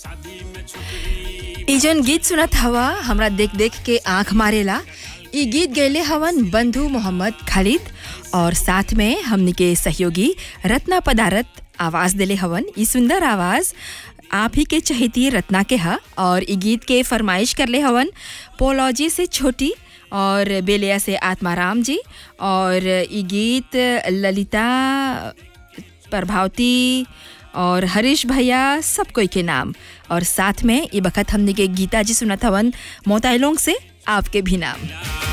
ई जन गीत सुनत हवा हमरा देख देख के आंख मारेला ई गीत गैले हवन बंधु मोहम्मद खालिद और साथ में हमनी के सहयोगी रत्ना पदारत आवाज देले हवन ई सुंदर आवाज आप ही के चहेती रत्ना के हा और ई गीत के फरमाइश करले हवन पोलॉजी से छोटी और बेलिया से आत्माराम जी और ई गीत ललिता प्रभावती और हरीश भैया सब कोई के नाम और साथ में ये बखत हमने के गीता जी सुनत हवन मोताइलोंग से आपके भी नाम